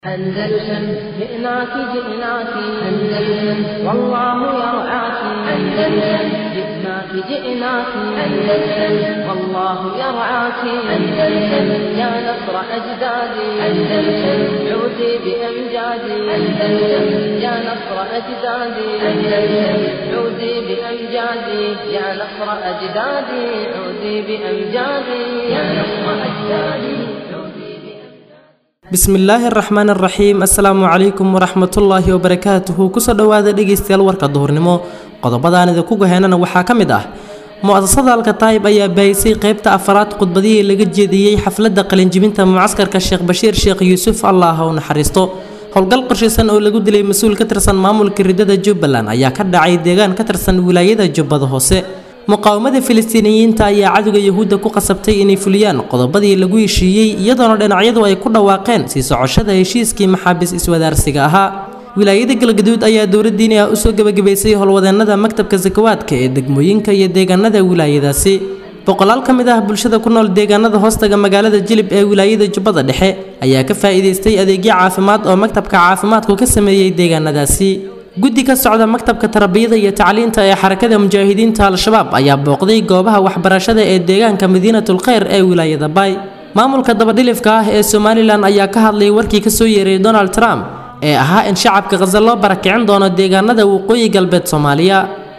أندلسن جئناك جئناك أندلسن والله يرعاك أندلسن جئناك جئناك أندلسن والله يرعاك أندلسن يا نصر أجدادي أندلسن عودي بأمجادي أندلسن يا نصر أجدادي أندلسن عودي بأمجادي يا نصر أجدادي عودي بأمجادي يا نصر أجدادي عودي بأمجادي bismillaahi araxmaan araxiim assalaamu calaykum waraxmatullaahi wabarakaatuhu kusoo dhowaada dhegaystayaal warka duhurnimo qodobadaan idinku gaheynana waxaa ka mid ah mu-asasada alkataayib ayaa baahisay qeybta afaraad khudbadihii laga jeediyey xafladda qalinjibinta mucaskarka sheekh bashiir sheekh yuusuf allah ha u naxariisto howlgal qorshaysan oo lagu dilay mas-uul ka tirsan maamulka ridada jubbaland ayaa ka dhacay deegaan ka tirsan wilaayada jubbada hoose muqaawamada filistiiniyiinta ayaa cadowga yahuudda ku qasabtay inay fuliyaan qodobadii lagu heshiiyey iyadoona dhinacyadu ay ku dhawaaqeen sii socoshada heshiiskii maxaabiis iswadaarsiga ahaa wilaayada galgaduud ayaa dowladdiini ah usoo gebagabaysay howlwadeennada maktabka sakawaadka ee degmooyinka iyo deegaanada wilaayadaasi boqolaal ka mid ah bulshada ku nool deegaanada hoostaga magaalada jilib ee wilaayada jubbada dhexe ayaa ka faa'iidaystay adeegyo caafimaad oo maktabka caafimaadku ka sameeyey deegaanadaasi guddi ka socda maktabka tarbiyada iyo tacliinta ee xarakada mujaahidiinta al-shabaab ayaa booqday goobaha waxbarashada ee deegaanka madiinatul kheyr ee wilaayada baay maamulka dabadhilifka ah ee somalilan ayaa ka hadlay warkii kasoo yeeray donald trump ee ahaa in shacabka khaza loo barakicin doono deegaanada waqooyi galbeed soomaaliya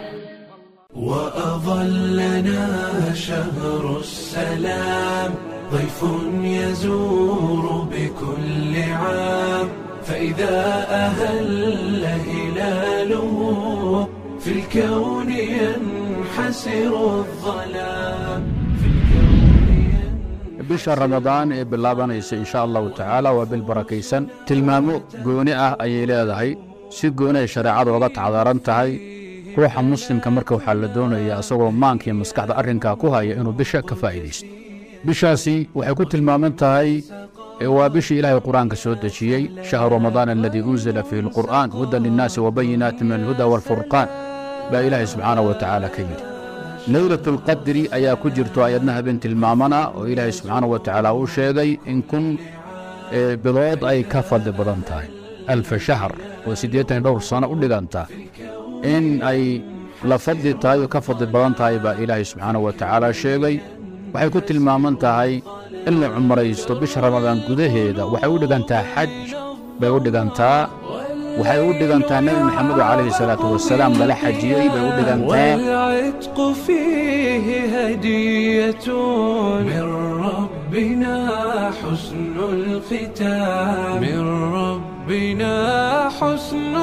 وأظلنا شهر السلام ضيف يزور بكل عام فإذا أهل هلاله في الكون ينحسر الظلام في الكون ينحسر bisha ramadaan ee bilaabanaysa insha allahu tacaala waa bil barakaysan tilmaamo gooni ah ayay leedahay si gooni ay shareecadu oga tacdaran tahay ruuxa muslimka marka waxaa la doonayaa isagoo maanka iyo maskaxda arrinkaa ku haya inuu bisha ka faa'iidaysto bishaasi waxay ku tilmaaman tahay ee waa bishii ilaahay qur-aanka soo dejiyey shahru ramadaan aladii unzila fiihi alqur'aan hudan linnaasi wabayinaati min alhuda waalfurqaan baa ilaahay subxaanahu wa tacaala ka yidhi leylatulqadri ayaa ku jirto ayadna habeen tilmaamana oo ilaahay subxaanahu wa tacaala uu sheegay in kun ee bilood ay ka fadli badan tahay alfa shahr oo siddeetan iyo dhowr sano u dhiganta in ay la fadli tahay oo ka fadli badan tahay baa ilaahay subxaanahu wa tacaala sheegay waxay ku tilmaaman tahay in la cumraysto bisha ramadaan gudaheeda waxay u dhigantaa xaj bay u dhigantaa waxay u dhigantaa nebi maxamedu calayhi salaatu wasalaam lala xajiyey bay u dhigantaa والعتق فيه هدية من ربنا حسن الختام من ربنا حسن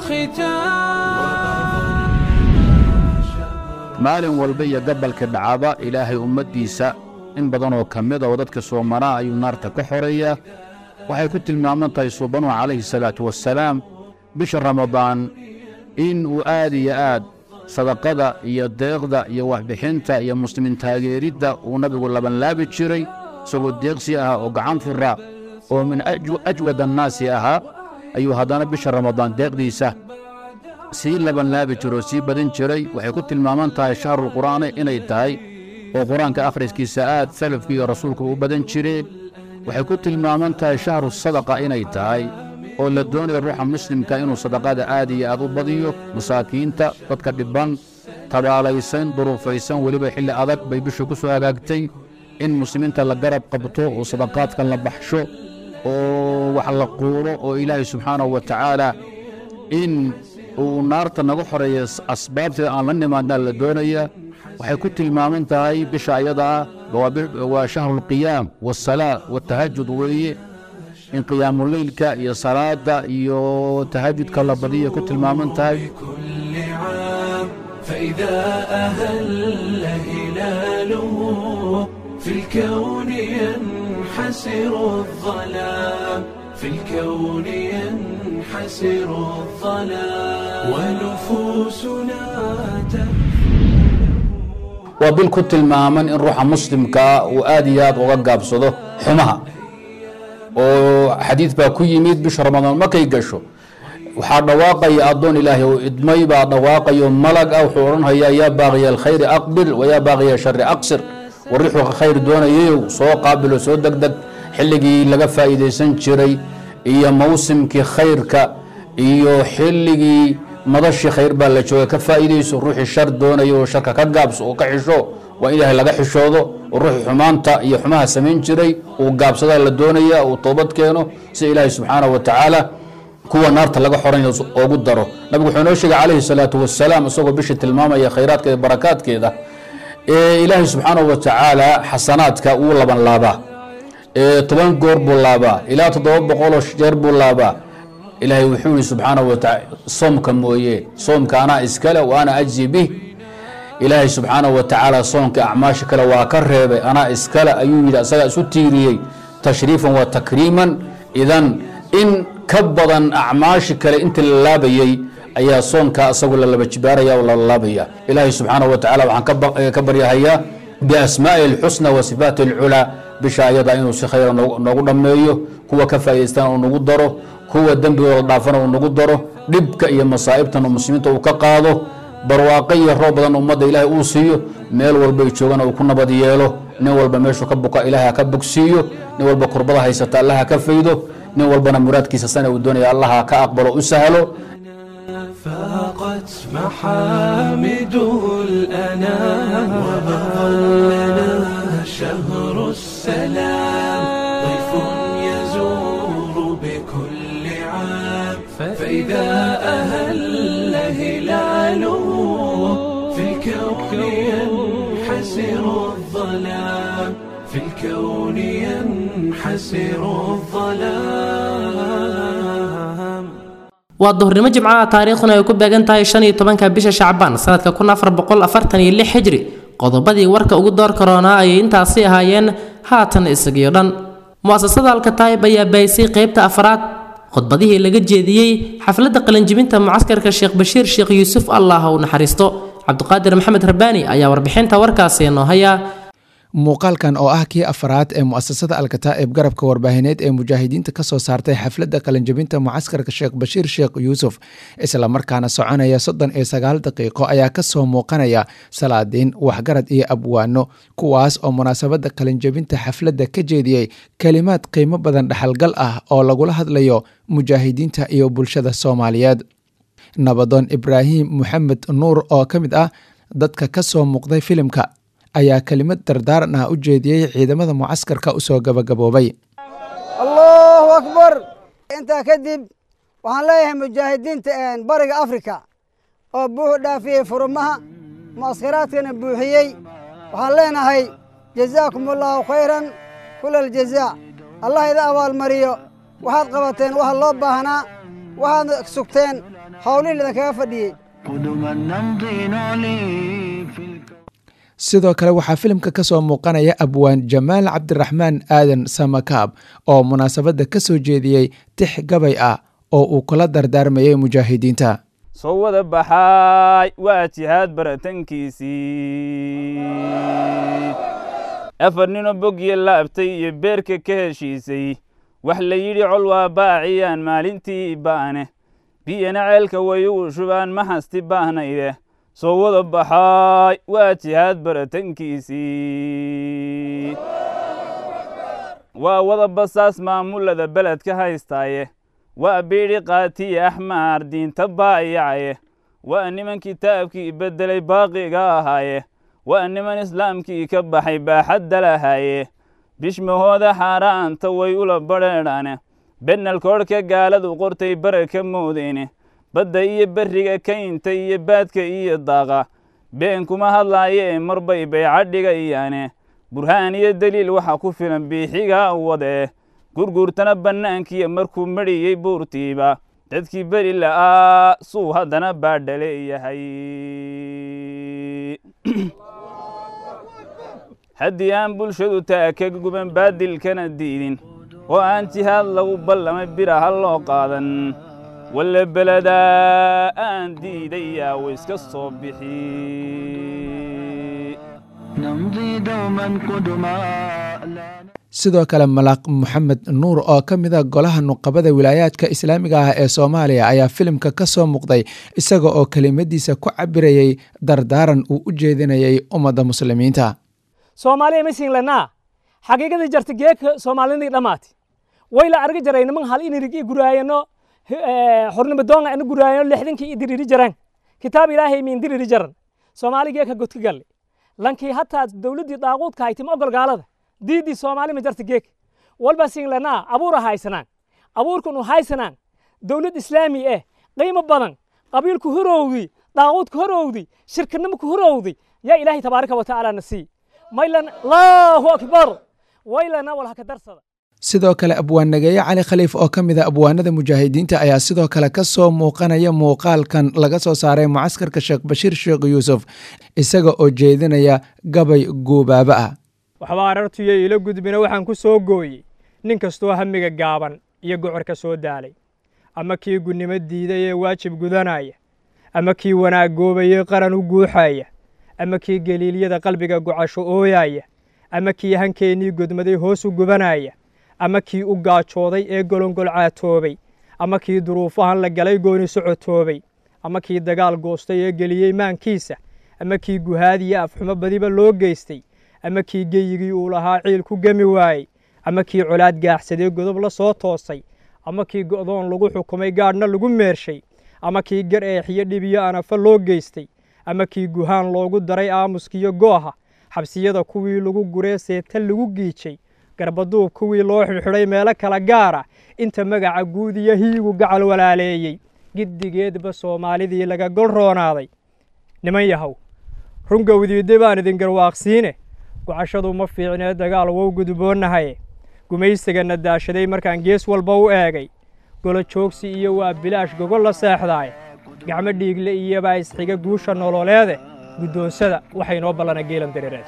الختام maalin walba iyo gabalka dhacaba ilaahay ummaddiisa in badanoo ka mida oo dadka soomanaa ayuu naarta ka xoreeyaa waxay ku tilmaaman tahay suubanuhu calayhi salaatu wassalaam bisha ramadaan in uu aad iyo aad sadaqada iyo deeqda iyo waxbixinta iyo muslimiin taageeridda uu nabigu labanlaabi jiray isagoo deeqsi ahaa oo gacan fura oo min ajw- ajwad annaasi ahaa ayuu haddana bisha ramadaan deeqdiisa sii labanlaabi jiro oo sii badin jiray waxay ku tilmaaman tahay shahrulqur'aani inay tahay oo qur-aanka akhriskiisa aad salafkii iyo rasuulku u badan jireen waxay ku tilmaaman tahay shahru sadaqa inay tahay oo la doonayo ruuxa muslimka inuu sadaqada aad iyo aad u badiyo masaakiinta dadka dhibban tabaalaysan duruufaysan weliba xilli adag bay bishu ku soo hagaagtay in muslimiinta la garab qabto oo sadaqaadka la baxsho oo wax la quuro oo ilaahay subxaanahu wa tacaala in uu naarta naga xoreeya asbaabteeda aan la nimaadnaa la doonaya waxay ku tilmaaman tahay bisha ayada ah waa bi- waa shahrulqiyaam waasalaa watahajud weeye in qiyaamuleylka iyo salaada iyo tahajudka la badiya ku tilmaaman tahay كل عام فإذا أهل هلاله في الكون ينحسر الظلام في الكون ينحسر الظلام ونفوسنا waa bil ku tilmaaman in ruuxa muslimkaa uu aad iyo aad uga gaabsado xumaha oo xadiid baa ku yimid bisha ramadaan markay gasho waxaa dhawaaqaya addoon ilaahay oo idmay baa dhawaaqayo malag ah wuxuu odhanhayaa yaa baaqiya alkhayri aqbil wayaa baaqiya shari aqsir warixuu khayr doonayayow soo qaabilo soo degdeg xilligii laga faa'iidaysan jiray iyo mawsimkii khayrka iyo xilligii madashii khayr baa la jooga ka faa'iidayso ruuxii shar doonaya oo sharka ka gaabso oo ka xisho waa in ilaahay laga xishoodo oo ruuxii xumaanta iyo xumaha samayn jiray uu gaabsadaa la doonaya uu toobad keeno si ilaahay subxaanahu wa tacaala kuwa naarta laga xoranyo oogu daro nabigu wuxuu inoo sheegay calayhi salaatu wasalaam isagoo bishii tilmaamaya khayraadkeeda barakaadkeeda ee ilaahay subxaanahu wa tacaala xasanaadka wuu laban laabaa ee toban goor buu laabaa ilaa toddoba boqoloo jeer buu laabaa ilaahay wuxuu yihi subxaanahu wa tacaala soomka mooye soomka anaa iskale wa ana ajzi bih ilaahay subxaanahu wa tacaala soonka acmaasha kale waa ka reebay anaa iskale ayuu yidhi asagaa isu tiiriyey tashriifan wa takriiman idan in ka badan acmaashi kale intii la laabayey ayaa soonka asagu la laba jibaaraya oo la laabaya ilaahay subxaanahu wa tacala waxaan ka ba- ka baryahayaa biasmaa'ihi alxusna wa sifaati alculaa bisha ayada inuu si khayra noogu noogu dhammeeyo kuwa ka faa'idaystana uu nagu daro kuwa dembigooda dhaafana uu nagu daro dhibka iyo masaa'ibtan uu muslimiinta uu ka qaado barwaaqo iyo roob badan ummadda ilaahay uu siiyo meel walbay joogana uu ku nabad yeelo nin walba meeshuu ka buka ilaahay ha ka bogsiiyo nin walba kurbada haysata allah ha ka faydo nin walbana muraadkiisa sana uu doonaya allah ha ka aqbalo u sahlo فاقت محامده الأنام وظلنا شهر السلام ضيف يزور بكل عام فإذا أهل هلاله في الكون ينحسر الظلام في الكون ينحسر الظلام waa duhurnimo jimcaha taariikhduna ay ku beegan tahay shan iyo tobanka bisha shacbaan sanadka kun afar boqol afartan iyo lix xijri qodobadii warka ugu door karoonaa ayay intaasi ahaayeen haatan isagiyo dhan mu'asasada alkataayib ayaa baahisay qeybta afraad khudbadihii laga jeediyey xafladda qalinjibinta mucaskarka sheekh bashiir sheekh yuusuf allah u naxariisto cabdiqaadir maxamed rabbaani ayaa warbixinta warkaasi noo haya muuqaalkan oo ah kii afraad ee mu'asasada alkataa'ib garabka warbaahineed ee mujaahidiinta ka soo saartay xafladda qalinjabinta mucaskarka sheekh bashiir sheekh yuusuf islamarkaana soconaya soddon iyo sagaal daqiiqo ayaa kasoo muuqanaya salaadiin waxgarad iyo abwaano kuwaas oo munaasabadda qalinjabinta xafladda ka jeediyey kelimaad qiimo badan dhexalgal ah oo lagula hadlayo mujaahidiinta iyo bulshada soomaaliyeed nabadoon ibraahim moxamed nuur oo ka mid ah dadka ka soo muuqday filimka ayaa kelimad dardaaran ah u jeediyey ciidamada mucaskarka usoo gabagaboobay allahu akbar intaa kadib waxaan leeyahay mujaahidiinta bariga afrika oo buuxu dhaafiyey furumaha mucaskaraadkana buuxiyey waxaan leenahay jazaakum allaahu khayran kula aljazaa allah ida abaalmariyo waxaad qabateen waxa loo baahnaa waxaadna sugteen howlihii idinkaga fadhiyey sidoo kale waxaa filimka ka soo muuqanaya abwaan jamaal cabdiraxmaan aadan samakaab oo munaasabadda ka soo jeediyey tix gabay ah oo uu kula dardaarmayay mujaahidiinta soo wada baxaay waa jihaad baratankiisii afar ninoo bogya laabtay iyo beerka ka heshiisay wax la yidhi col waa baaciyaan maalintii ba'ane biyana ceelka way ugu shubaan ma hasti baahnayde soo wada baxaay waa jihaad baratankiisii waa wada basaas maamulada beledka haystaaye waa biidhi qaatiye axmaar diinta baayacaye waa niman kitaabkii beddelay baaqiga ahaaye waa niman islaamkii ka baxay baaxadda lahaaye bishmahooda xaaraanta way ula badheedhaane bennalkoodhka gaaladu qortay bara ka moodeyne badda iyo berriga kaynta iyo baadka iyo daaqa been kuma hadlaayee marbay bayca dhigayaane burhaan iyo deliil waxa ku filan biixigaa wadee gurguurtana bannaankiiyo markuu medhiyey buurtiiba dadkii beri la'aa suu haddana baadha leeyahay haddii aan bulshadu taa ka guban baadilkana diidin oo aan jihaad lagu ballamay bira ha loo qaadan walle beledaa aan diidayaa wa iska soo bixi sidoo kale malaaq moxamed nuur oo ka mid a golaha nuqabada wilaayaadka islaamiga ah ee soomaaliya ayaa filimka ka soo muuqday isaga oo kelimadiisa ku cabirayay dardaaran uu u jeedinayay ummadda muslimiinta soomaaliya masinlanaa xaqiiqadii jarta geeka soomaalidii dhammaati way la argi jaray niman hal inirig i guraayano xornimo doonga ina guraayano lixdankii i diriri jaran kitaab ilaahay miin diriri jaran soomaaligee ka godka galle lankii hataa dowladdii daaquudka haytim ogol gaalada diiddii soomaali ma jarta geek walba singlanaa abuura haysanaan abuurkunu haysanaan dowlad islaami eh qiimo badan qabiilku horowdi daaquudku horowdi shirkanimaku horowdi yaa ilaahay tabaaraka wa tacaala na sii maylan allahu akbar waylana wal haka darsada sidoo kale abwaannageeye cali khaliif oo ka mid a abwaanada mujaahidiinta ayaa sidoo kale ka soo muuqanaya muuqaalkan laga soo saaray mucaskarka sheekh bashiir sheekh yuusuf isaga oo jeedinaya gabay guubaaba ah waxba arartuyo ila gudbina waxaan ku soo gooyey nin kastoo hamiga gaaban iyo gocorka soo daalay ama kii gunnimo diiday ee waajib gudanaya ama kii wanaag goobayey qaran u guuxaya ama kii geliilyada qalbiga gocasho ooyaya ama kii hankeennii godmaday hoos u gubanaya ama kii u gaajooday ee golongol caatoobay ama kii duruufahan la galay gooni socotoobay ama kii dagaal goostay ee geliyey maankiisa ama kii guhaadiyo afxumo badiba loo geystay ama kii geyigii uu lahaa ciil ku gemi waayey ama kii colaad gaaxsadee godob la soo toosay ama kii go'doon lagu xukumay gaadhna lagu meershay ama kii gar eexiyo dhibiyo anafa loo geystay ama kii guhaan loogu daray aamuskiyo gooha xabsiyada kuwii lagu guree seeta lagu giijay garbaduub kuwii loo xidhxidhay meelo kala gaara inta magaca guud iyo hiigu gacal walaaleeyey giddigeedba soomaalidii laga gol roonaaday niman yahow rungowdiidde baan idin garwaaqsiine gocashadu ma fiicnee dagaal wow gudboonnahaye gumaysigana daashaday markaan gees walba u eegay golo joogsi iyo waa bilaash gogol la seexdaay gacmo dhiigle iyobaa isxiga guusha nololeede guddoonsada waxay noo ballana geelan dareereed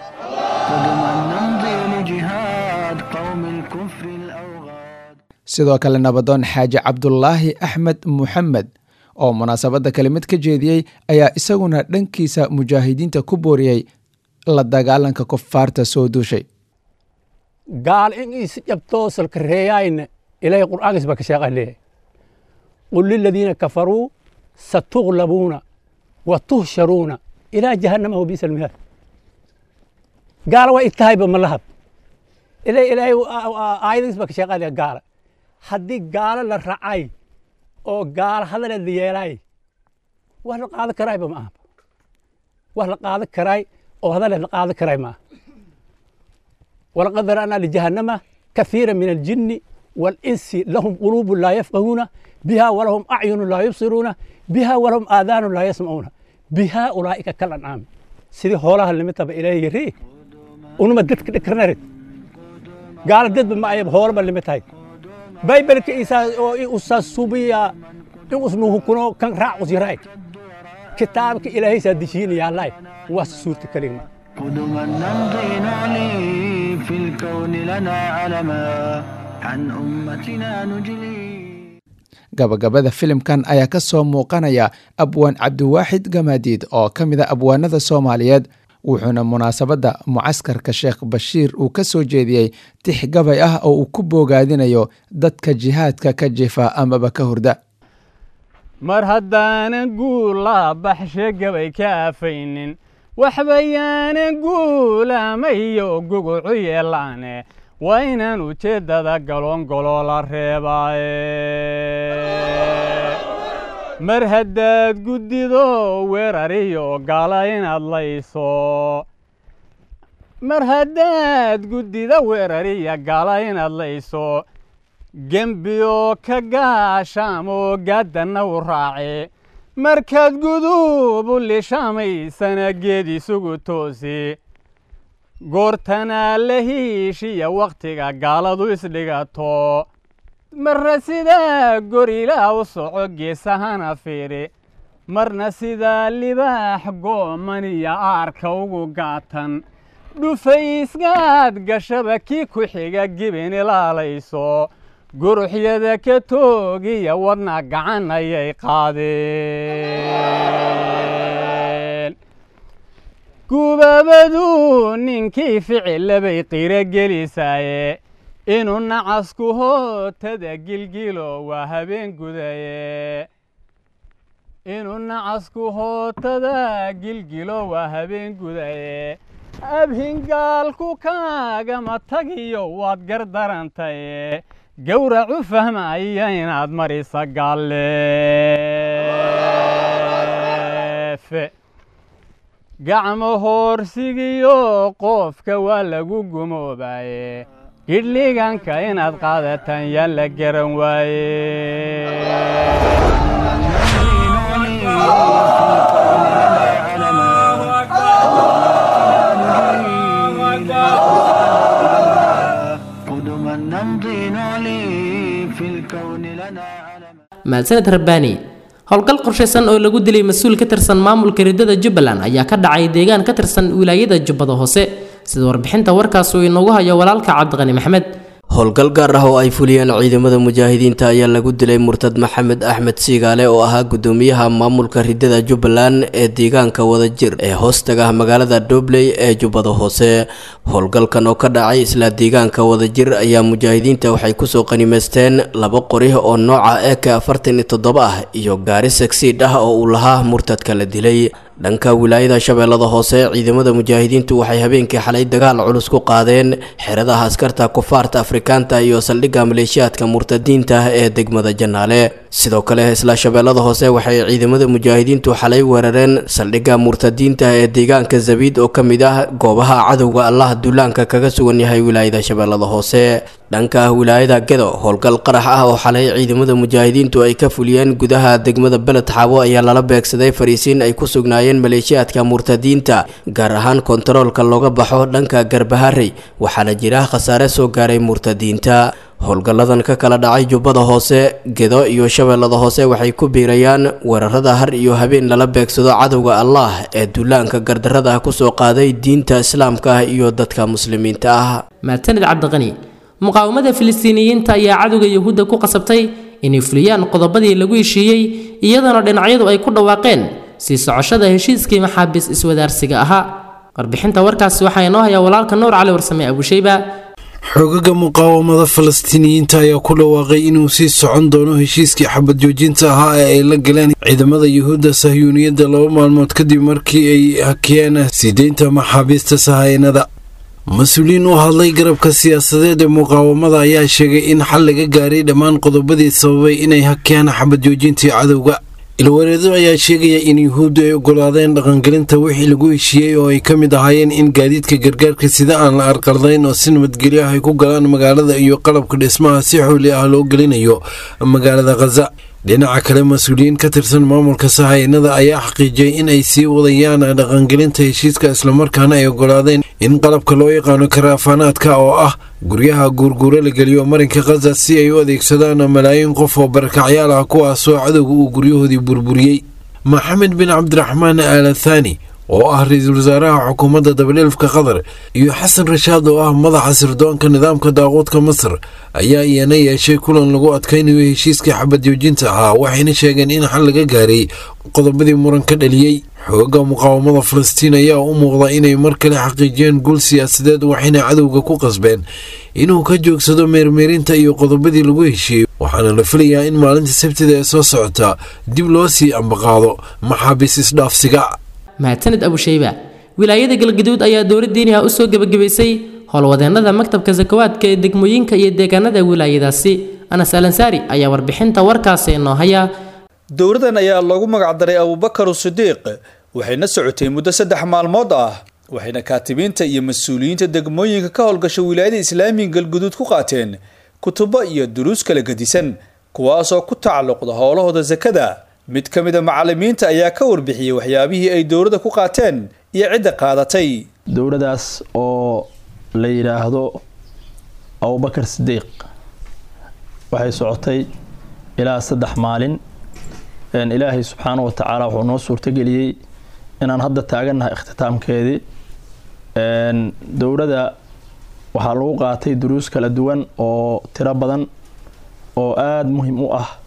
sidoo kale nabadoon xaaji cabdulaahi axmed muxamed oo munaasabadda kelimad ka jeediyey ayaa isaguna dhankiisa mujaahidiinta ku booriyey la dagaalanka kufaarta soo duushay gaal in is jabtoo salkareeyayna ilaahay qur'aankiis baa ka sheeqaleeyahay qul liladiina kafaruu satuglabuuna wa tuhsharuuna ilaa jahannama wa biisa almihaad gaala waa itahayba ma lahab ilaahay aayadiis baa ka sheeqaleeya gaala haddii gaalo la racay oo gaalo hadaleed la yeelaay wax la qaadan karaayba ma aha wax la qaadan karaay oo hadaleed la qaadan karaay ma aha walaqad dara'naa lijahannama كثيرا من الجن والإنس لهم قلوب لا يفقهون بها ولهم أعين لا يبصرون بها ولهم آذان لا يسمعون بها أولئك كالأنعام سيدي هولها اللي متى إليه يري ونما دتك دكرنرد قال دد ما أيب هول اللي متى بايبل كإيسا أو أستاذ سوبيا إن اسمه كنو كان راع وزيراي كتابك إلهي سادشين يا الله وسورة كلمة قدما نمضي نعلي في الكون لنا علما عن أمتنا نجلي gabagabada filimkan ayaa ka soo muuqanaya abwaan cabdiwaaxid gamaadiid oo ka mid a abwaanada soomaaliyeed wuxuuna munaasabadda mucaskarka sheekh bashiir uu ka soo jeediyey tix gabay ah oo uu ku boogaadinayo dadka jihaadka ka jifa amaba ka hurda mar haddaanan guula baxshe gabay ka afaynin waxbayaanan guulamayo gugucu yeelaane waa inaan ujeeddada galoongoloo la reebaaye mar haddaad guddido weerariyo gaala inaad layso mar haddaad guddida weerariya gaala inaad layso gembiyo ka gaashaamoo gaaddanna u raace markaad guduub u lishamaysana geed isugu toosi goortanaa la hiishiya wakhtiga gaaladu isdhigato marna sidaa gorilaa u soco geesahana fiiri marna sidaa libaax gooman iyo aarka ugu gaatan dhufaysgaad gashaba kii ku xiga gibin ilaalayso guruxyada ka toogiya wadna gacan ayay qaadeen gubaabadu ninkii ficilabay qiro gelisaaye inuu nacasku hootada gilgilo waa habeen gudaye inuu nacasku hootada gilgilo waa habeen gudaye abhingaalku kaagama tagiyo waad gardarantaye gowracu fahmaya inaad marisa galleefe gacmo hoorsigiyo qofka waa lagu gumoobaye gidhliganka inaad qaadataan yaa la garan waaye قدما نمضي نعلي في الكون لنا mahadsaned rabbaani howlgal qorshaysan oo lagu dilay mas-uul ka tirsan maamulka riddada jubbaland ayaa ka dhacay deegaan ka tirsan wilaayada jubbada hoose sida warbixinta warkaas uu inoogu hayo walaalka cabdiqani maxmed howlgal gaar ah oo ay fuliyeen ciidamada mujaahidiinta ayaa lagu dilay murtad maxamed axmed siigaale oo ahaa gudoomiyaha maamulka ridada jubbaland ee deegaanka wadajir ee hoostaga magaalada dobley ee jubbada hoose howlgalkan oo ka dhacay isla deegaanka wadajir ayaa mujaahidiinta waxay kusoo qanimaysteen laba qori oo nooca eka afartan iyo toddoba ah iyo gaari sagsiidh ah oo uu lahaa murtadka la dilay dhanka wilaayada shabeellada hoose ciidamada mujaahidiintu waxay habeenkii xalay dagaal culus ku qaadeen xeradaha askarta kufaarta afrikaanta iyo saldhigga maleeshiyaadka murtadiinta ee degmada janaale sidoo kale isla shabeellada hoose waxay ciidamada mujaahidiintu xalay weerareen saldhigga murtadiinta ee deegaanka zabiid oo ka mid ah goobaha cadowga allah duulaanka kaga sugan yahay wilaayada shabeellada hoose dhanka wilaayada gedo howlgal qarax ah oo xalay ciidamada mujaahidiintu ay ka fuliyeen gudaha degmada beled xaabo ayaa lala beegsaday fariisiin ay ku sugnaayeen maleeshiyaadka murtadiinta gaar ahaan kontaroolka looga baxo dhanka garbaharey waxaana jira khasaare soo gaaray murtadiinta howlgalladan ka kala dhacay jubbada hoose gedo iyo shabeellada hoose waxay ku biirayaan weerarada har iyo habeen lala beegsado cadowga allah ee duulaanka gardarrada kusoo qaaday diinta islaamka ah iyo dadka muslimiinta ah mahadsanid cabdiqani muqaawamada filistiiniyiinta ayaa cadowga yahuudda ku qasabtay inay fuliyaan qodobadii lagu heshiiyey iyadoona dhinacyadu ay ku dhawaaqeen sii socoshada heshiiskii maxaabiis iswadaarsiga ahaa warbixinta warkaasi waxaa inoo hayaa walaalka nuur cali warsame abushayba xogaga muqaawamada falastiiniyiinta ayaa ku dhawaaqay inuu sii socon doono heshiiskii xabad joojinta ahaa ee ay la galeen ciidamada yuhuudda sahyuuniyadda laba maalmood kadib markii ay hakiyeen siideynta maxaabiista sahaynada mas-uuliyiin u hadlay garabka siyaasadeed ee muqaawamada ayaa sheegay in xal laga gaaray dhammaan qodobadii sababay inay hakiyaan xabad joojintii cadowga ilwareedo ayaa sheegaya in yuhuuddu ay ogolaadeen dhaqangelinta wixii lagu heshiiyey oo ay ka mid ahaayeen in gaadiidka gargaarka sida aan la arqaldayn oo si nabadgelyo ah ay ku galaan magaalada iyo qalabka dhismaha si xooli ah loo gelinayo magaalada khaza dhinaca kale mas-uuliyiin ka tirsan maamulka sahaynada ayaa xaqiijiyey in ay sii wadayaan dhaqangelinta heshiiska islamarkaana ay ogolaadeen in qalabka loo yaqaano karaafaanaadka oo ah guryaha guurguuro la geliyo marinka khaza si ay u adeegsadaan malaayiin qof oo barakacyaal ah kuwaasoo cadowga uu guryahoodii burburiyey maxamed bin cabdiraxmaan aalathani oo ah ra-iisul wasaaraha xukuumadda dabadheelfka qatar iyo xasan rashaad oo ah madaxa sirdoonka nidaamka daaquudka masar ayaa iyana yeeshay kulan lagu adkaynayo heshiiskii xabad joojinta ahaa waxayna sheegeen in xal laga gaaray qodobadii muran ka dhaliyey xooga muqaawamada falastiin ayaa u muuqda inay mar kale xaqiijiyeen guul siyaasadeed waxayna cadowga ku qasbeen inuu ka joogsado meermeerinta iyo qodobadii lagu heshiiyey waxaana la filayaa in maalinta sabtida ee soo socota dib loo sii ambaqaado maxaabiis isdhaafsiga mahadsanid abushayba wilaayada galgaduud ayaa dowlad diiniha u soo gebagabaysay howlwadeennada maktabka sakawaadka ee degmooyinka iyo deegaanada wilaayadaasi anas alansaari ayaa warbixinta warkaasi inoo haya dowladan ayaa loogu magacdaray abubakar sidiiq waxayna socotay muddo saddex maalmood ah waxayna kaatibiinta iyo mas-uuliyiinta degmooyinka ka howlgasha wilaayada islaamiga galguduud ku qaateen kutubo iyo duruus kala gedisan kuwaasoo ku tacalluqda howlahooda sakada mid ka mid a macalimiinta ayaa ka warbixiyey waxyaabihii ay dowladda ku qaateen iyo cidda qaadatay dowladdaas oo la yidhaahdo abubakar sidiiq waxay socotay ilaa saddex maalin ilaahay subxaana wa tacaala wuxuu noo suurtageliyey inaan hadda taagannahay ikhtitaamkeedii dowladda waxaa lagu qaatay duruus kala duwan oo tiro badan oo aada muhim u ah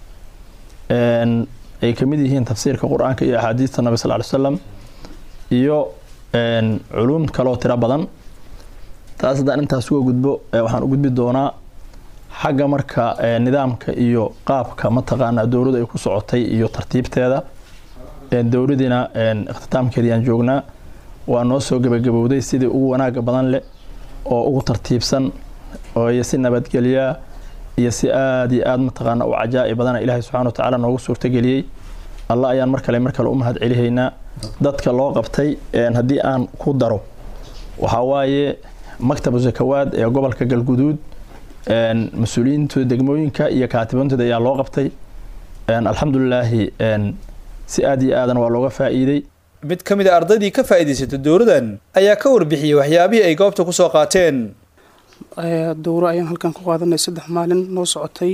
ay ka mid yihiin tafsiirka qur-aanka iyo axaadiista nabi sal ly slam iyo culuum kaloo tiro badan taas haddaan intaas uga gudbo waxaan u gudbi doonaa xagga marka nidaamka iyo qaabka mataqaanaa dowladdu ay ku socotay iyo tartiibteeda dowladiina ikhtitaamkeedii aan joognaa waa noo soo gebagabowday sidii ugu wanaaga badan leh oo ugu tartiibsan oo iyo si nabadgelyaa iyo si aad iyo aad mataqaana u cajaa'i badana ilaahay subxana wa tacaala noogu suurtageliyey alla ayaan mar kale mar kale u mahad celihaynaa dadka loo qabtay haddii aan ku daro waxaa waaye maktabu zakawaad ee gobolka galguduud mas-uuliyiinta degmooyinka iyo kaatibantooda ayaa loo qabtay alxamdulilaahi si aad iyo aadan waa looga faa'iidey mid ka mid a ardaydii ka faa'iidaysatay dowradan ayaa ka warbixiyey waxyaabihii ay goobta ku soo qaateen dowro ayaan halkan ku qaadanay saddex maalin noo socotay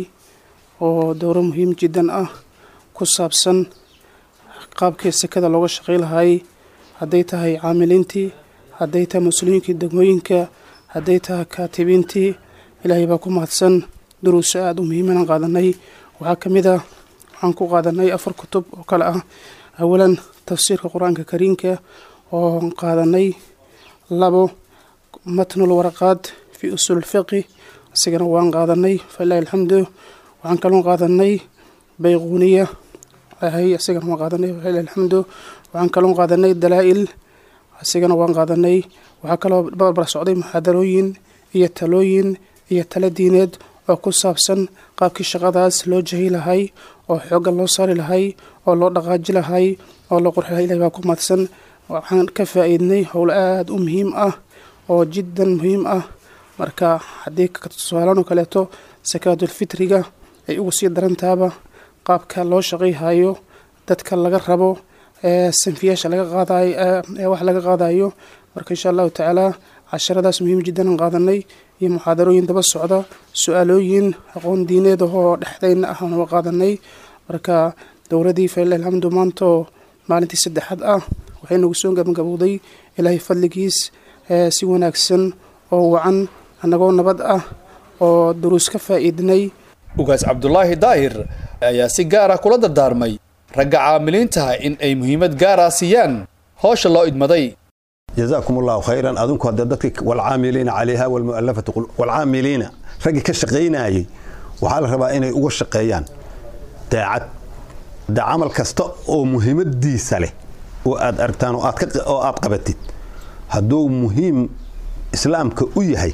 oo dowro muhiim jiddan ah ku saabsan qaabkii sekada looga shaqay lahaayey hadday tahay caamiliintii hadday tahay mas-uuliyiinkii degmooyinka hadday tahay kaatibiintii ilaahay baa ku mahadsan duruuso aada u muhiimanaan qaadanay waxaa ka mid ah waxaan ku qaadanay afar kutub oo kale ah awalan tafsiirka qur-aanka kariimka oo qaadanay labo matnul waraqaad fi usuul fiqi isigana waan qaadanay falilahi alxamdu waxaan kaloo qaadanay bayquuniya ahay isigana waan qaadanay falilahi alxamdu waxaan kaloo qaadanay dalaa'il isigana waan qaadanay waxaa kaloo barbar socday muxaadarooyin iyo talooyin iyo tala diineed oo ku saabsan qaabkii shaqadaas loo jahi lahay oo xoogga loo saari lahay oo loo dhaqaaji lahay oo loo qurxi lahay ilahi baa ku mahadsan waxaan ka faa'iidnay howl aada u muhiim ah oo jiddan muhiim ah marka haddii tusaalaan oo kaleeto sakaatulfitriga ay ugu sii darantaaba qaabka loo shaqayhayo dadka laga rabo sanfiyaasha laga qaadayo ee wax laga qaadayo marka insha allahu tacaala casharadaas muhiim jiddan aan qaadanay iyo muxaadarooyin daba socda su-aalooyin aqoon diineed ahoo dhexdayna ah aan uga qaadanay marka dowladii falilahi alxamdu maantoo maalintii saddexaad ah waxay nagu soo gabagabowday ilaahay fadligiis si wanaagsan oo wacan annagoo nabad ah oo duruus ka faa'iidnay ugaas cabdulaahi daahir ayaa si gaar ah kula dardaarmay ragga caamiliintaha in ay muhiimad gaara siiyaan howsha loo idmaday جزاكم الله خيرا أظنكم هذا دتك والعاملين عليها والمؤلفة قل والعاملين رجع كشقينا أي وحال ربا إنه يقول شقيان داعت دا عمل كستا أو مهم دي سله وأد أرتان وأد كت أو أد قبتت هدو مهم إسلام كأوي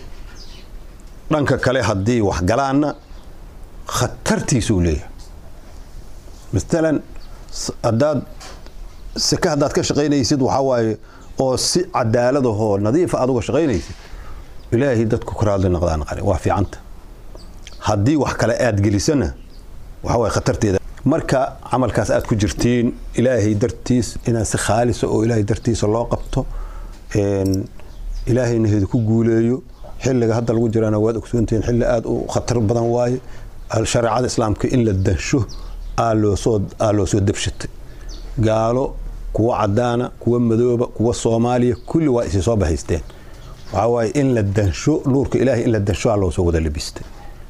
رانك كله هدي وحجلانا خطرتي سوليه مثلا أداد سكه هداد كشقينا يسيد وحواي oo si cadaalad ahoo nadiifa aad uga shaqaynaysid ilaahay dadku karaadli noqdaan qale waa fiicanta haddii wax kale aad gelisana waxa waye khatarteeda marka camalkaas aad ku jirtiin ilaahay dartiis inaad si khaalisa oo ilaahay dartiisa loo qabto ilaahayna heedu ku guuleeyo xilliga hadda lagu jirana waad ogsoontihiin xilli aad u khatar badan waaye shareecada islaamka in la dansho aa loosoo aa loo soo debshatay gaalo kuwa cadaana kuwa madooba kuwa soomaaliya kulli waa isi soo bahaysteen waxaa waaye in la dansho nuurka ilaahay in la dansho aa loo soo wada labistay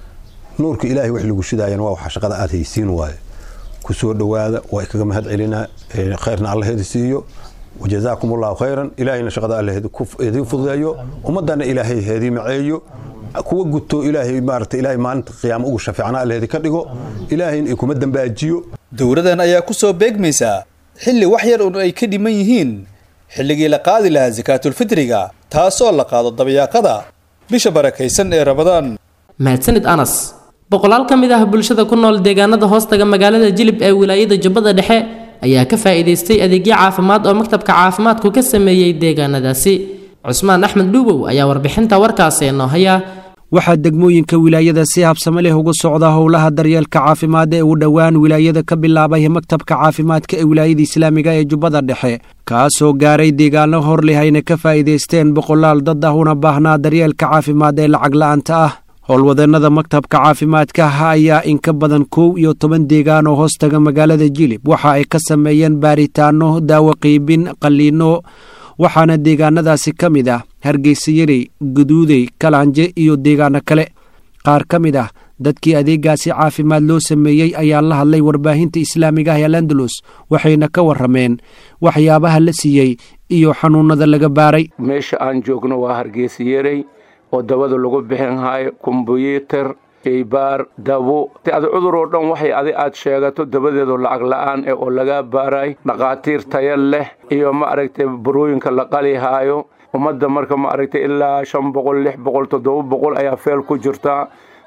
nuurka ilaahay wax lagu shidaayana waa waxa shaqada aad haysiin waaye ku soo dhowaada waa kaga mahad celinaa khayrna allaheeda siiyo wajazaakum allahu khayran ilaahayna shaqada allaheeda idin fududeeyo ummadana ilaahay heedii maceeyo kuwa guto ilaahay maarata ilaahay maalinta qiyaamo ugu shafiicna allaheedi ka dhigo ilaahayna kuma dambaajiyo dowradan ayaa ku soo beegmaysaa xilli wax yar un ay ka dhiman yihiin xilligii la qaadi lahaa sakaatulfitriga taasoo la qaado dabayaaqada bisha barakaysan ee ramadaan mahadsanid anas boqolaal ka mid ah bulshada ku nool deegaanada hoostaga magaalada jilib ee wilaayada jubbada dhexe ayaa ka faa'iidaystay adeegyo caafimaad oo maktabka caafimaadku ka sameeyey deegaanadaasi cusmaan axmed dhuubow ayaa warbixinta warkaasi noo haya waxaa degmooyinka wilaayada si habsame leh uga socda howlaha daryeelka caafimaad ee uu dhowaan wilaayada ka bilaabay maktabka caafimaadka ee wilaayada islaamiga ee jubbada dhexe kaasoo gaaray deegaano hor leh ayna ka faa'iidaysteen boqolaal dad ah una baahnaa daryeelka caafimaad ee lacag la'aanta ah howlwadeenada maktabka caafimaadka ayaa in ka badan kow iyo toban deegaan oo hoostaga magaalada jilib waxa ay ka sameeyeen baaritaano daawo qiibin qalliino waxaana deegaanadaasi ka mid ah hargeysa yarey guduudey kalaanje iyo deegaano kale qaar ka mid ah dadkii adeegaasi caafimaad loo sameeyey ayaa la hadlay warbaahinta islaamiga ah ee landalus waxayna ka warrameen waxyaabaha la siiyey iyo xanuunada laga baaray meesha aan joogno waa hargeysa yarey oo dabada lagu bixin hayo kombyuutar shaybaar dabo adi cudur oo dhan waxay adi aad sheegato dabadeedu lacag la'aan eh oo lagaa baaray dhakhaatiir taya leh iyo ma aragtay burooyinka la qalihaayo ummadda marka ma aragtay ilaa shan boqol lix boqol toddoba boqol ayaa feel ku jirtaa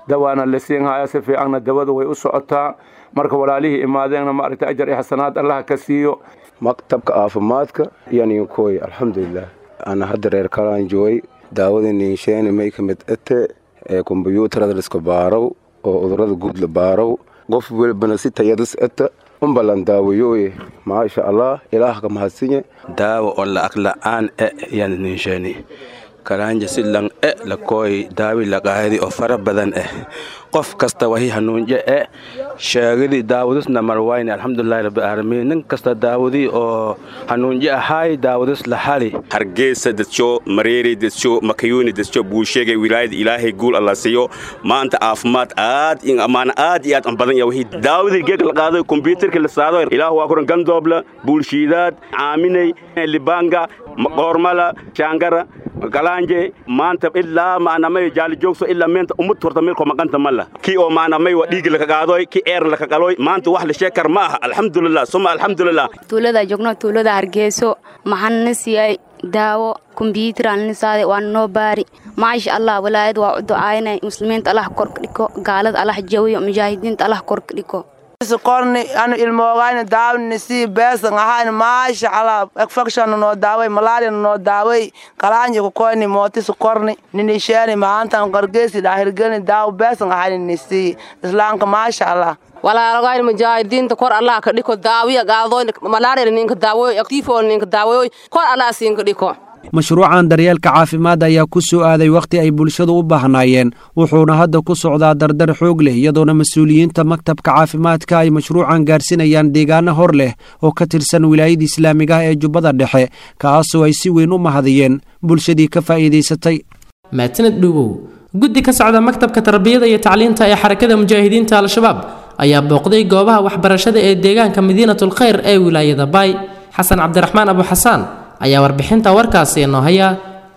dawaana la siin haya si fiicanna dawadu way u socotaa marka walaalihii imaadeenna maaragtay ajar iyo xasanaad allaha ka siiyo maktabka caafimaadka iyo ninkooy alxamdulilah ana hadda reer kalaan joogay daawadii niinsheeni may ka mid ete ee kombyuutarada liska baarow oo cudurada guud la baarow qof welbana si tayadis ete umbalan daawayooye maasha allah ilaah ka mahadsinye daawa oo la'ag la'aan e yan ninsheeni kalaanja si lang e la kooy daawi laqaadi oo fara badan eh qof kasta wahi hanuunje e sheegidii daawadisna marwayne alxamdulilahi rabbi aalamiin nin kasta daawadii oo hanuunje ahaay daawadis la hali hargeysa dadso mareeri dadso makayuuni dadso buusheegay wilaayada ilaahay guul alla siiyo maanta caafimaad aad in amaana aad iyo aad an badan yahay daawadii geeg la qaado kombyuutarka la saado ilaah waa kuran gandoobla buulshiidaad caaminay libanga qoormala shaangara galanje maanta ilaa maanamay jaali joogso ilaa meenta umud horta meelko maqanta mala kii oo maanamay waa dhiigi laka qaadoy kii eer laka qaloy maanta wax la sheekar ma aha alxamdulilah suma alxamdulilah tuulada joogno tuulada hargeyso maxaan na siiyay daawo kombyuutar aan na saaday waan noo baari maasha allah walaayad waa u ducaynay muslimiinta allah korka dhiko gaalada allah jawiyo mujaahidiinta allah korka dhiko korni anu ilmoogayna daawni sii beesan ahayn maasha allah infection noo daaway malaria noo daaway kalaanji ku koyni mootis korni ninisheeni maantan qargeesi dhaahirgelni daaw beesan ahayn nisii islaamka maasha allah walaalagayn mujaahidiinta kor allah ka dhiko daawiya gaadoyn malaria ninka daawoy tifo ninka daawoy kor allah siinka dhiko mashruucan daryeelka caafimaad ayaa ku soo aaday wakhti ay bulshadu u baahnaayeen wuxuuna hadda ku socdaa dardar xoog leh iyadoona mas-uuliyiinta maktabka caafimaadka ay mashruucan gaarsinayaan deegaano hor leh oo ka tirsan wilaayada islaamiga ah ee jubbada dhexe kaasoo ay si weyn u mahadiyeen bulshadii ka faa'iidaysatay maatinad dhuubow guddi ka socda maktabka tarbiyada iyo tacliinta ee xarakada mujaahidiinta al-shabaab ayaa booqday goobaha waxbarashada ee deegaanka madiinatul khayr ee wilaayada baay xasan cabdiraxmaan abu xasaan ayaa warbixinta warkaasi inoo haya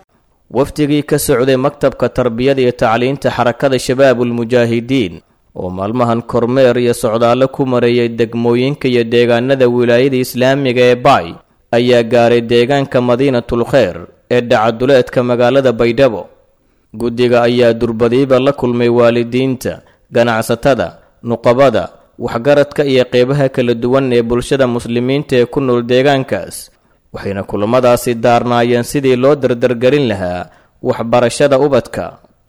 wafdigii ka socday maktabka tarbiyada iyo tacliinta xarakada shabaabulmujaahidiin oo maalmahan kormeer iyo socdaallo ku mareeyay degmooyinka iyo deegaanada wilaayada islaamiga ee baay ayaa gaaray deegaanka madiinatul kheyr ee dhacaduleedka magaalada baydhabo guddiga ayaa durbadiiba la kulmay waalidiinta ganacsatada nuqabada waxgaradka iyo qeybaha kala duwan ee bulshada muslimiinta ee ku nool deegaankaas waxayna kulamadaasi daarnaayeen sidii loo dardargelin lahaa waxbarashada ubadka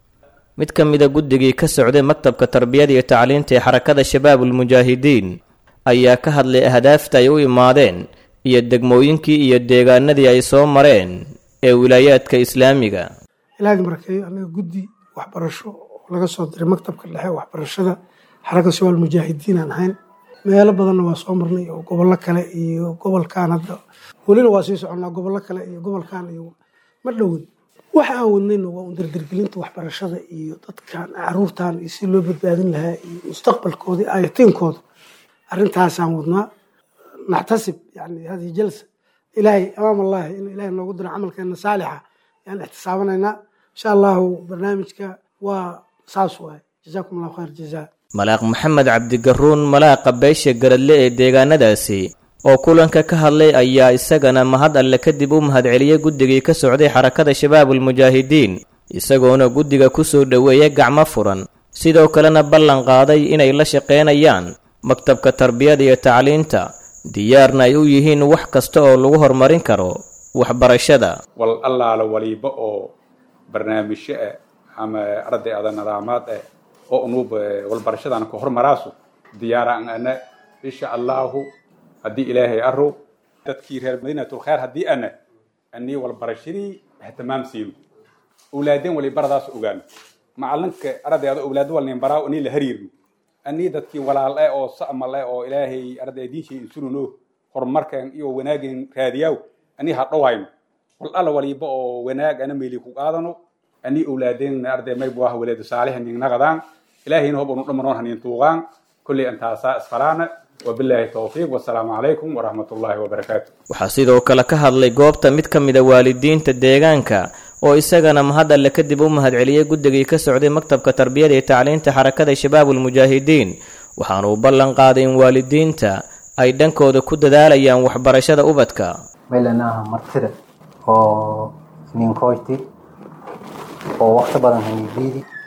mid ka mida guddigii ka socday maktabka tarbiyada iyo tacliinta ee xarakada shabaabulmujaahidiin ayaa ka hadlay ahdaafta ay u imaadeen iyo degmooyinkii iyo deegaanadii ay soo mareen ee wilaayaadka islaamiga ilaahay markeeyo anaga guddi waxbarasho oo laga soo diray maktabka dhexe waxbarashada xarakada shabaabulmujaahidiin aan ahayn meelo badanna waa soo marnay oo gobollo kale iyo gobolkan hadda welina waa sii soconnaa gobollo kale iyo gobolkan iyo ma dhowin waxa aan wadnayna waa un dardargelinta waxbarashada iyo dadkan caruurtan iyo si loo badbaadin lahaa iyo mustaqbalkooda iyo ayatiinkooda arrintaasaan wadnaa naxtasib yani hadihi jalsa ilaahay amaam allahi inuu ilaahay noogu diro camalkeena saalixa ayaan ixtisaabanaynaa insha allahu barnaamijka waa saas waay jazaakum allahu khayr jazaa malaaq maxamed cabdigaruun malaaqa beesha garadle ee deegaanadaasi oo kulanka ka hadlay ayaa isagana mahad alle kadib u mahadceliyey guddigii ka socday xarakada shabaabulmujaahidiin isagoona guddiga ku soo dhoweeya gacmo furan sidoo kalena ballan qaaday inay la shaqaynayaan maktabka tarbiyada iyo tacliinta diyaarna ay u yihiin wax kasta oo lagu horumarin karo waxbarashada wal allaala waliba oo barnaamijyo ah ama arday ada nidaamaad ah oo unuub walbarashadana ka hormaraaso diyaaraan ana insha allahu haddii ilaahay aro dadkii reer madiinatul khayr haddii ana anii walbarashadii ihtimaam siino awlaadeen wali baradaas ogaano macalinka ardayda awlaad walnin baraa anii la hariirno anii dadkii walaal eh oo sa'mal eh oo ilaahay arday diinshii insununo horumarkan iyo wanaagin raadiyaaw anii ha dhowayno wal alla waliba oo wanaag ana meeli ku qaadano anii awlaadeen arday maybu ah walaadu saalixin ninaqadaan ilaahayna hob unu dhamanoon hanin tuuqaan kulley intaasaa isfaraana wabilaahi towfiiq wasalaamu calaykum waraxmat ullaahi wabarakaatu waxaa sidoo kale ka hadlay goobta mid ka mida waalidiinta deegaanka oo isagana mahad alle kadib u mahadceliyey guddigii ka socday maktabka tarbiyada iyo tacliinta xarakada shabaabulmujaahidiin waxaana uu ballan qaaday in waalidiinta ay dhankooda ku dadaalayaan waxbarashada ubadka meelanaha martida oo ninkoyti oo waqti badan haydiidi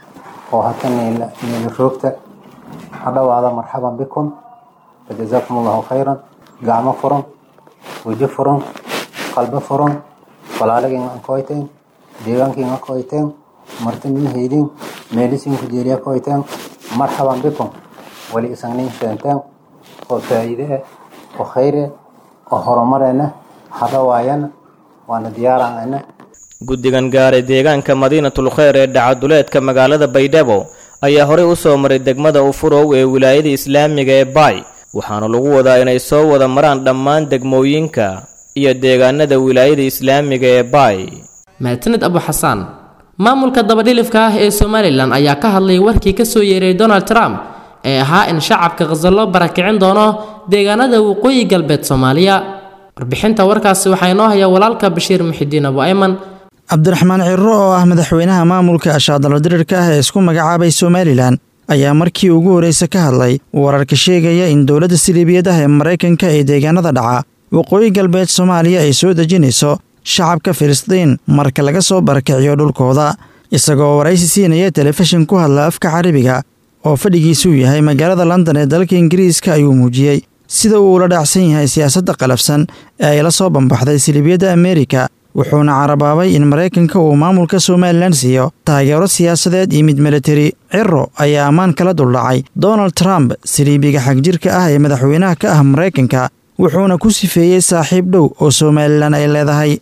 oo hata niila roogta ha dhawaada marxaban bikum fajazaakum allahu khayran gacmo furan weji furan qalbo furan walaalagin aan koyteen deegaankiin aan koyteen martinin heydin meelisin ku jeeriya koyteen marxaban bikum wali isagnin sheenteen oo faa'iide ah oo khayr ah oo horumarena ha dhawaayana waana diyaarana guddigan gaaray deegaanka madiinatul kheyr ee dhacaduleedka magaalada baydhabo ayaa horey u soo maray degmada ufurow ee wilaayada islaamiga ee baay waxaana lagu wadaa inay soo wada maraan dhammaan degmooyinka iyo deegaanada wilaayada islaamiga ee baay mahadsanid abu xasaan maamulka dabadhilifka ah ee somalilan ayaa ka hadlay warkii ka soo yeeray donald trump ee ahaa in shacabka khaza loo barakicin doono deegaanada waqooyi galbeed soomaaliya warbixinta warkaasi waxaa inoo haya walaalka bashiir muxidiin abu ayman cabdiraxmaan cirro oo ah madaxweynaha maamulka ashaadalodirirka ah ee isku magacaabay somalilan ayaa markii ugu horreysa ka hadlay wararka sheegaya in dowladda siliibiyad ah ee maraykanka ee deegaanada dhaca waqooyi galbeed soomaaliya ay soo dejinayso shacabka filistiin marka laga soo barakiciyo dhulkooda isagoo waraysi siinaya telefishin ku hadla afka carabiga oo fadhigiisuu yahay magaalada london ee dalka ingiriiska ayuu muujiyey sida uu ula dhacsan yahay siyaasadda qalafsan ee ay la soo bambaxday siliibiyadda ameerika wuxuuna carabaabay in maraykanka uu maamulka somalilan siiyo taageero siyaasadeed iyo mid militari ciro ayaa ammaan kala duldhacay donald trump siliibiga xagjirka ah ee madaxweynaha ka ah maraykanka wuxuuna ku sifeeyey saaxiib dhow oo somalilan ay leedahay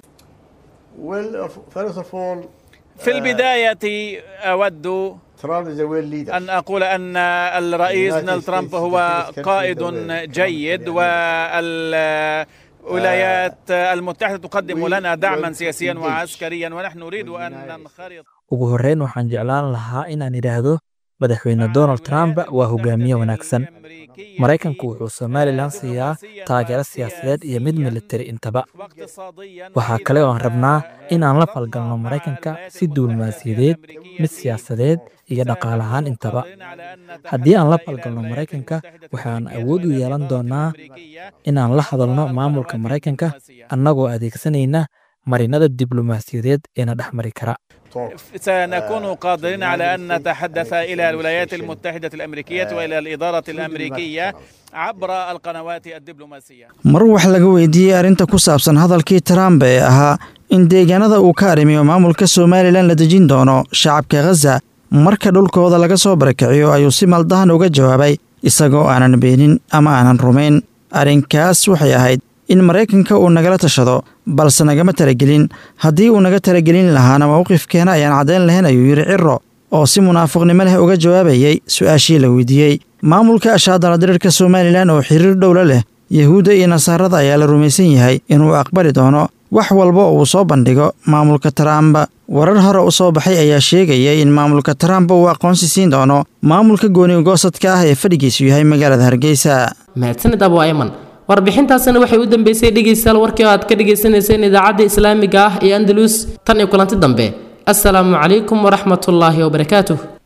في البداية أود أن أقول أن الرئيس دونالد ترامب هو قائد جيد والولايات المتحدة تقدم لنا دعما سياسيا وعسكريا ونحن نريد أن ننخرط ugu horreyn waxaan jeclaan lahaa inaan idhaahdo madaxweyne donald trump waa hogaamiye wanaagsan maraykanku wuxuu somalilan siiyaa taageero siyaasadeed iyo mid militari intaba waxaa kale oo aan rabnaa in aan la falgalno maraykanka si duulmaasiyadeed mid siyaasadeed iyo dhaqaal ahaan intaba haddii aan la falgalno maraykanka waxaan awood u yeelan doonaa inaan la hadalno maamulka maraykanka annagoo adeegsanayna marinada diblomaasiyadeed eena dhex mari kara سنكون قادرين على أن نتحدث إلى الولايات المتحدة الأمريكية وإلى الإدارة الأمريكية عبر القنوات الدبلوماسية mar wax laga weydiiyey arrinta ku saabsan hadalkii trump ee ahaa in deegaanada uu ka arrimiyo maamulka somalilan la dejin doono shacabka khaza marka dhulkooda laga soo barakiciyo ayuu si maldahan uga jawaabay isagoo aanan beenin ama aanan rumayn arrinkaas waxay ahayd in maraykanka uu nagala tashado balse nagama talagelin haddii uu naga talagelin lahaana mowqifkeena ayaan caddayn lahayn ayuu yidhi ciro oo si munaafiqnimo leh uga jawaabayey su-aashii la weydiiyey maamulka ashaadala dirirka somalilan oo xiriir dhowla leh yahuudda iyo nasaarada ayaa la rumaysan yahay inuu aqbali doono wax walba oo uu soo bandhigo maamulka trump warar hore u soo baxay ayaa sheegaya in maamulka trump uu aqoonsi siin doono maamulka goonigoosadka ah ee fadhigiisu yahay magaalada hargeysa mahadsanid abu ayman warbixintaasina waxay u dambeysay dhegaystayaal warkii oo aad ka dhagaysanayseen idaacadda islaamiga ah ee andalus tan iyo kulanti dambe assalaamu calaykum waraxmatullaahi wabarakaatuh